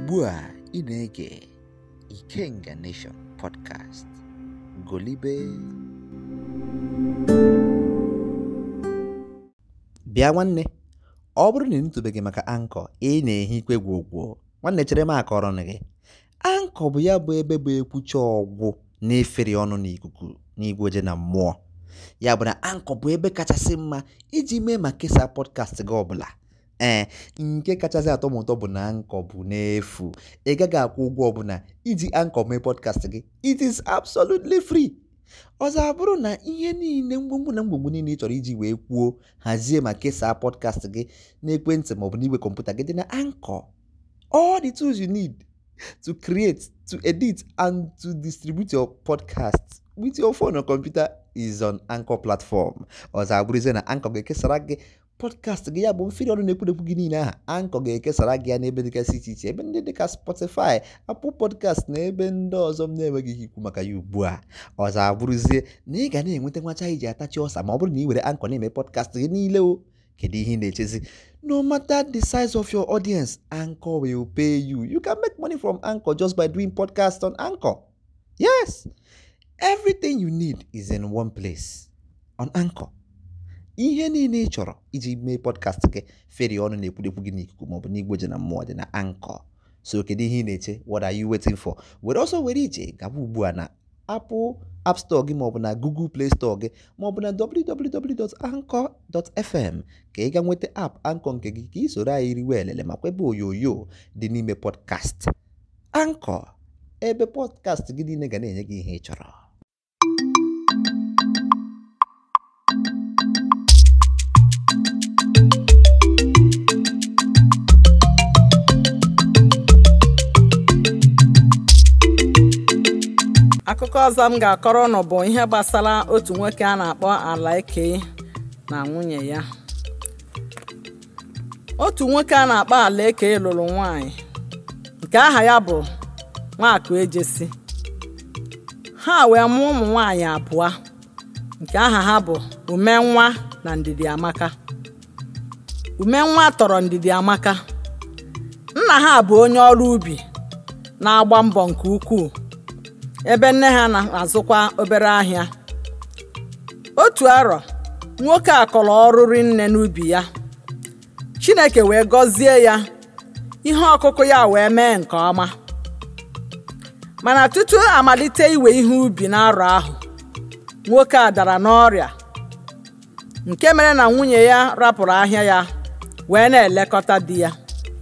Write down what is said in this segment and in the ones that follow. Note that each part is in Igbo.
ugbu a ị na-ege Ikenga Nation podcast golibe bịa nwanne ọ bụrụ na ị nụtụbeghị maka ankọ ị na-ehi ikwe gwogwo nwanne chere m akọrọ gị ankọ bụ ya bụ ebe bụ ekwucha ọgwụ na-efere ọnụ n'ikuku n'igwe oje na mmụọ ya bụ na ankọ bụ ebe kachasị mma iji mee ma kesaa pọdkast gị ọbụla ee nke kachasị atọ m ụtọ bụ na ankọ bụ n'efu ị gaghị akwụ ụgwọ ọbụla iji ankọ mee pọdkast gị it is absolutely free ọzọ abụrụ na ihe niile mgbomgbo na mgbomgbo niile ị chọrọ iji wee kwuo hazie ma kesaa pọdkast gị n'ekwentị maọbụ n'igwe kọmputa gị dị na ankọ all the tools you need to create to edit and to distribute your podcast with your phone or computer is on anchor platform ọzọ abụrụzie na ankọ ga-ekesara gị pọdkast gị ya bụ mfiri ọnụ na-ekwudekwu gị niile aha ankọ ga-ekesara gị ya n'ebe dịgasị iche iche ebe ndị dịka spotify apple podcast na ebe ndị ọzọ m na-enweghị ike ikwu maka ya ugbu a ọzọ abụrụzie na ị ga na-enweta nwacha iji atachi ọsa ma ọ bụrụ na ị were ankọ na-eme pọdkast gị niile o kedu ihe ị na-echezi no matter the size of your audience anchor will pay you you can make money from anchor just by doing podcast on anchor yes everything you need is in one place on anchor ihe niile ị chọrọ iji mee podcast gị feri ọnụ na-ekwudekwu gị n'ikuku maọbụ n'igwe ji na mmụọ dị na anchor so kedu ihe ị na-eche what are you waiting for were ọsọ were ije gaba ugbu a na apple app store gị maọbụ na google play store gị maọbụ na www.anchor.fm ka ị ga nweta app anchor nke gị ka ị soro anyị riwe elele ma kwebe onyonyo dị n'ime podcast anchor ebe podcast gị niile ga na-enye gị ihe ị chọrọ akụkọ ọzọ m ga-akọrọ ụnụ bụ ihe gbasara otu nwoke a na-akpọ Alaike na nwunye ya otu nwoke a na-akpọ Alaike lụrụ nwanyị nke aha ya bụ Nwakụ Ejesi ha wee mụọ ụmụ nwanyị abụọ nke aha ha bụ Umenwa na Ndidi Amaka Umenwa tọrọ Ndidi Amaka nna ha bụ onye ọrụ ubi na-agba mbọ nke ukwuu ebe nne ha na-azụkwa obere ahịa otu arọ nwoke a kọrọ ọrụ rinne n'ubi ya Chineke wee gọzie ya ihe ọkụkụ ya wee mee nke ọma mana tutu amalite iwe ihe ubi n'arọ ahụ nwoke a dara n'ọrịa nke mere na nwunye ya rapụrụ ahịa ya wee na-elekọta di ya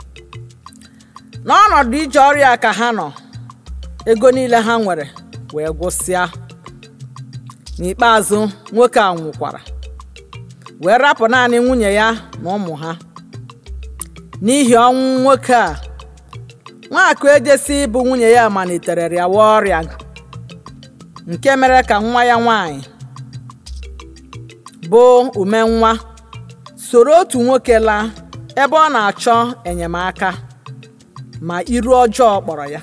n'ọnọdụ ije ọrịa ka ha nọ ego niile ha nwere wee gwụsịa n'ikpeazụ nwoke a nwụkwara wee rapụ naanị nwunye ya na ụmụ ha n'ihi ọnwụ nwoke a Nwakụ Ejesi bụ nwunye ya malitere rịawa ọrịa nke mere ka nwa ya nwanyị bụ Umenwa soro otu nwoke laa ebe ọ na-achọ enyemaka ma iru ọjọọ kpọrọ ya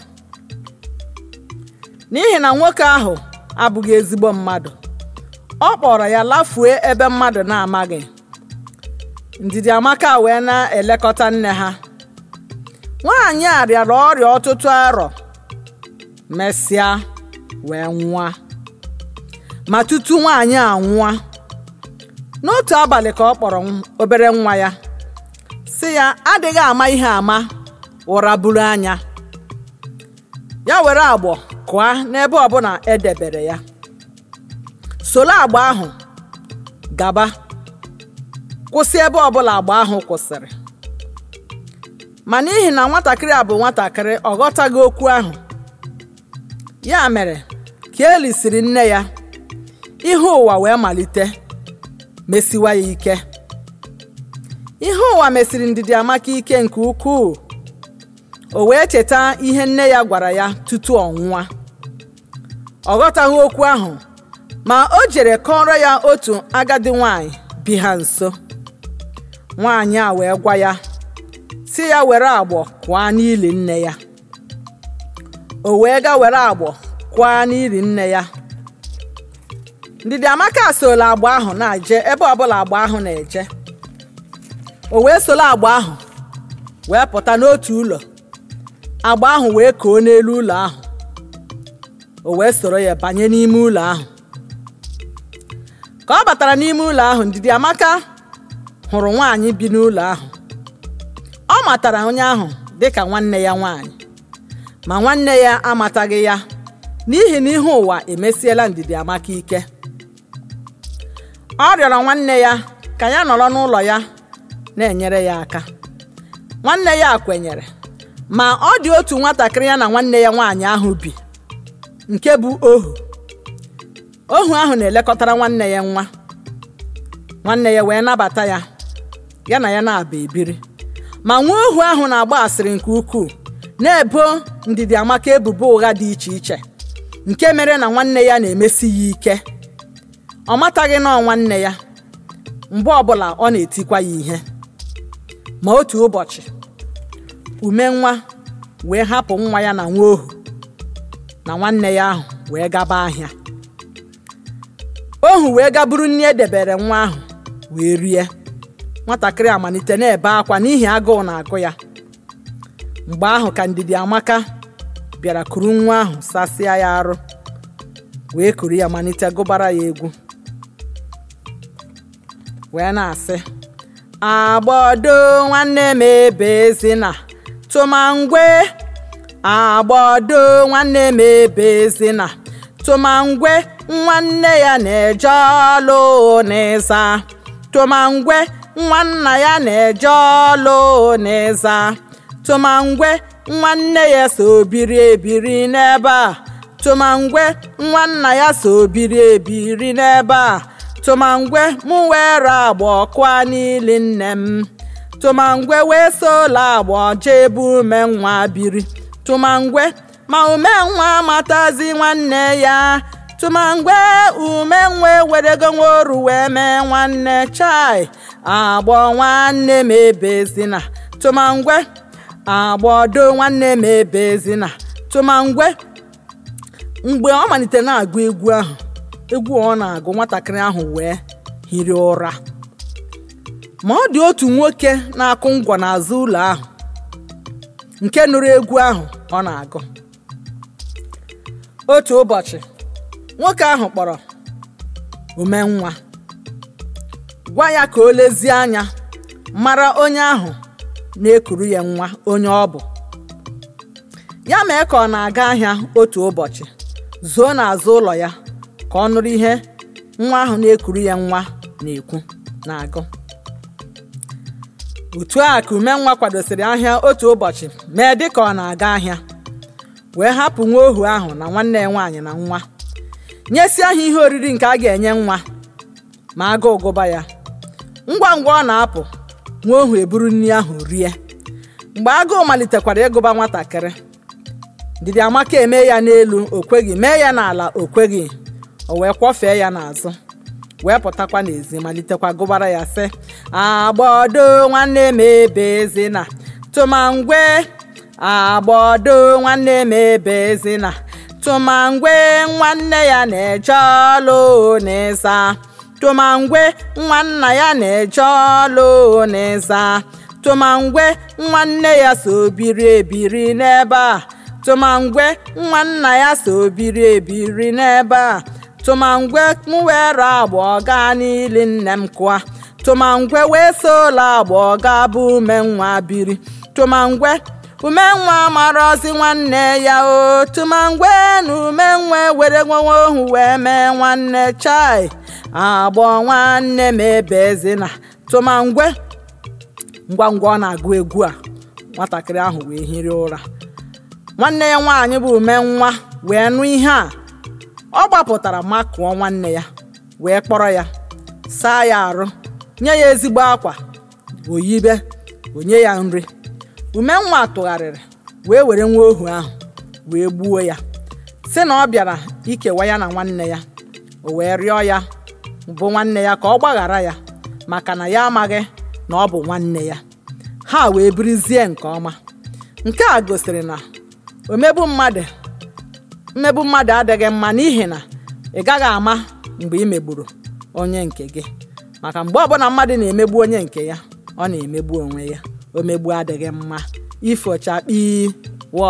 n'ihi na nwoke ahụ abụghị ezigbo mmadụ ọ kpọrọ ya lafue ebe mmadụ na-amaghị Ndidi Amaka wee na-elekọta nne ha nwaanyị a rịara ọrịa ọtụtụ arọ mesịa wee nwụọ ma tutu nwaanyị a nwụọ n'otu abalị ka ọ kpọrọ obere nwa ya sị ya adịghị ama ihe ama ụra buru anya ya were agbọ kụọ n'ebe ọbụla edebere ya soro agba ahụ gaba kwụsị ebe ọbụla agba ahụ kwụsịrị ma n'ihi na nwatakịrị a bụ nwatakịrị ọ ghọtaghị okwu ahụ ya mere ka eli siri nne ya ihe ụwa wee malite mesiwa ya ike ihe ụwa mesiri Ndidi Amaka ike nke ukwuu o wee cheta ihe nne ya gwara ya tutu ọ nwụọ ọ ghọtaghị okwu ahụ ma o jere kọrọ ya otu agadi nwanyị bi ha nso nwaanyị a wee gwa ya si ya were agbọ kwaa n'ili nne ya o wee ga were agbọ kwaa n'ili nne ya Ndidi Amaka sola agba ahụ na-eje ebe ọbụla agba ahụ na-eje o wee soro agba ahụ wee pụta n'otu ụlọ agba ahụ wee koo n'elu ụlọ ahụ o wee soro ya banye n'ime ụlọ ahụ ka ọ batara n'ime ụlọ ahụ ndidi amaka hụrụ nwaanyị bi n'ụlọ ahụ ọ matara onye ahụ dịka nwanne ya nwaanyị ma nwanne ya amataghị ya n'ihi na ihe ụwa emesiela ndidi amaka ike ọ rịọrọ nwanne ya ka ya nọrọ n'ụlọ ya na-enyere ya aka nwanne ya kwenyere ma ọ dị otu nwatakịrị ya na nwanne ya nwaanyị ahụ bi nke bụ ohu ohu ahụ na-elekọtara nwanne ya nwa nwanne ya wee nabata ya ya na ya na-aba ebiri ma nwa ohu ahụ na-agba asịrị nke ukwuu na-ebo ndidi amaka ebubo ụgha dị iche iche nke mere na nwanne ya na-emesi ya ike ọ mataghị nọọ nwanne ya mgbe ọbụla ọ na-etikwa ya ihe ma otu ụbọchị ume nwa wee hapụ nwa ya na nwa ohu na nwanne ya ahụ wee gaba ahịa ohu wee gaburu nri edebere nwa ahụ wee rie nwatakịrị amalite na-ebe akwa n'ihi agụụ na-agụ ya mgbe ahụ ka ndidi amaka bịara kuru nwa ahụ sasịa ya arụ wee kuru ya malite gụbara ya egwu wee na-asị agbọdo nwanne m ebezina tụmangwe agbọdo nwanne m ebezina tụmangwe nwanne ya na-eje ọlụ n'ịza tụmangwe nwanna ya na-eje ọlụ n'ịza tụmangwe nwanne ya so biri ebiri n'ebe a tụmangwe nwanna ya so biri ebiri n'ebe a tụmangwe mụ were agba ọkụa n'ili nne m tụmangwe wee sola agba jee bụ ume nwa biri tụmangwe ma ume nwa matazi nwanne ya tụmangwe ume nwa ewerego nworu wee mee nwanne chai agbọ nwanne m ebezina tụmangwe agbọdo nwanne m ebezina tụmangwe mgbe ọ malitere na-agụ egwu ahụ egwu ọ na-agụ nwatakịrị ahụ wee hiri ụra ma ọ dị otu nwoke na-akụ ngwọ n'azụ ụlọ ahụ nke nụrụ egwu ahụ ọ na-agụ otu ụbọchị nwoke ahụ kpọrọ umenwa gwa ya ka o lezie anya mara onye ahụ na-ekuru ya nwa onye ọ bụ ya mee ka ọ na-aga ahịa otu ụbọchị zuo n'azụ ụlọ ya ka ọ nụrụ ihe nwa ahụ na-ekuru ya nwa na-ekwu na-agụ otu a ka umenwa kwadosiri ahịa otu ụbọchị mee dị ka ọ na-aga ahịa wee hapụ nwa ohu ahụ na nwanne ya nwaanyị na nwa nyesi ahụ ihe oriri nke a ga-enye nwa ma agụụ gụba ya ngwa ngwa ọ na-apụ nwa ohu eburu nri ahụ rie mgbe agụụ malitekwara ịgụba nwatakịrị ndidi amaka eme ya n'elu o kweghị mee ya n'ala o kweghị o wee kwọfee ya n'azụ wee pụtakwa n'ezi malitekwa gụbara ya sị agbọdo nwanne m ebezina tụmangwe agbọdo nwanne m ebezina tụmangwe nwanne ya na-eje ọlụ n'ịza tụmangwe nwanna ya na-eje ọlụ n'ịza tụmangwe nwanne ya so biri ebiri n'ebe a tụmangwe nwanna ya so biri ebiri n'ebe a tụmangwe m were agba ọga n'ili nne m kụa tụmangwe wee sola agba ọga bụ umenwa biri tụmangwe umenwa marọzi nwanne ya o tụmangwe na umenwe were nwewe ohu wee mee nwanne chai agbọ nwanne m ebezina tụmangwe ngwa ngwa ọ na-agụ egwu a nwatakịrị ahụ wee hiri ụra nwanne ya nwaanyị bụ umenwa wee nụ ihe a ọ gbapụtara makụọ nwanne ya wee kpọrọ ya saa ya arụ nye ya ezigbo akwa oyibe onye ya nri umenwa tụgharịrị wee were nwa ohu ahụ wee gbuo ya sị na ọ bịara ikewa ya na nwanne ya o wee rịọ ya bụ nwanne ya ka ọ gbaghara ya maka na ya amaghị na ọ bụ nwanne ya ha wee birizie nke ọma nke a gosiri na omegbu mmadụ mmegbu mmadụ adịghị mma n'ihi na ị gaghị ama mgbe ị megburu onye nke gị maka mgbe ọbụla mmadụ na-emegbu onye nke ya ọ na-emegbu onwe ya omegbu adịghị mma ifochakpi wọ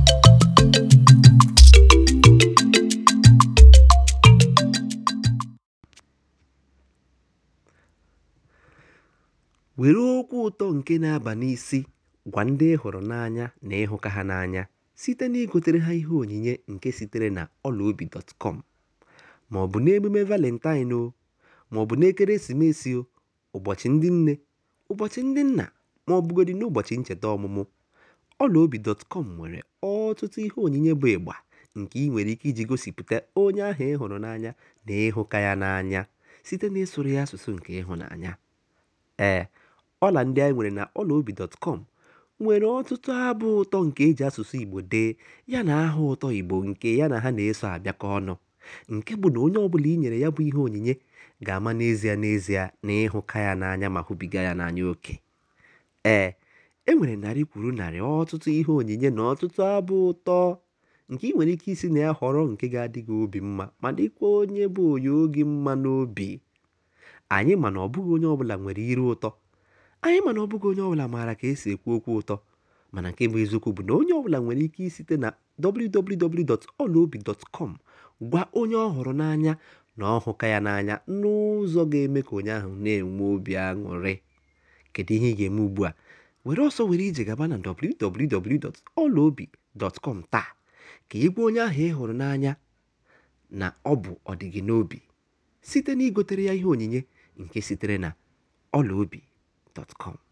were okwu ụtọ nke na-aba n'isi gwa ndị ị hụrụ n'anya na ịhụka ha n'anya site na igotere ha ihe onyinye nke sitere na ọlaobi.com ma ọ bụ n'emume valentine o ma ọ bụ n'ekeresimesi o ụbọchị ndị nne ụbọchị ndị nna ma ọ bụgodị n'ụbọchị ncheta ọmụmụ ọlaobi.com nwere ọtụtụ ihe onyinye bụ ịgba nke ị nwere ike iji gosipụta onye ahụ ị hụrụ n'anya na ịhụka ya n'anya site n'ịsụrụ ya asụsụ nke ịhụnanya ee ọla ndị anyị nwere na ọlaobi.com nwere ọtụtụ abụ ụtọ nke eji asụsụ igbo dee ya na aha ụtọ igbo nke ya na ha na-eso abịakọ ọnụ nke bụ na onye ọbụla i nyere ya bụ ihe onyinye ga-ama n'ezie n'ezie na ịhụka ya n'anya ma hụbiga ya n'anya oke ee e nwere narị kwuru narị ọtụtụ ihe onyinye na ọtụtụ abụ ụtọ nke ị nwere ike isi na ya họrọ nke ga-adị gị obi mma ma dịkwa onye bụ onye oge mma n'obi anyị mana ọ bụghị onye ọbụla nwere iru ụtọ anyị mana ọ bụghị onye ọbụla maara ka esi ekwu okwu ụtọ mana nke bụ eziokwu bụ na onye ọbụla nwere ike isite na www.olaobi.com gwa onye ọ hụrụ n'anya na ọ hụka ya n'anya n'ụzọ ga-eme ka onye ahụ na-enwe obi aṅụrị kedu ihe ị ga-eme ugbu a were ọsọ were ije gaba na www.olaobi.com taa ka ị gwa onye ahụ ị hụrụ n'anya na ọ bụ ọdịgị n'obi site na igotere ya ihe onyinye nke sitere na ọlaobi.com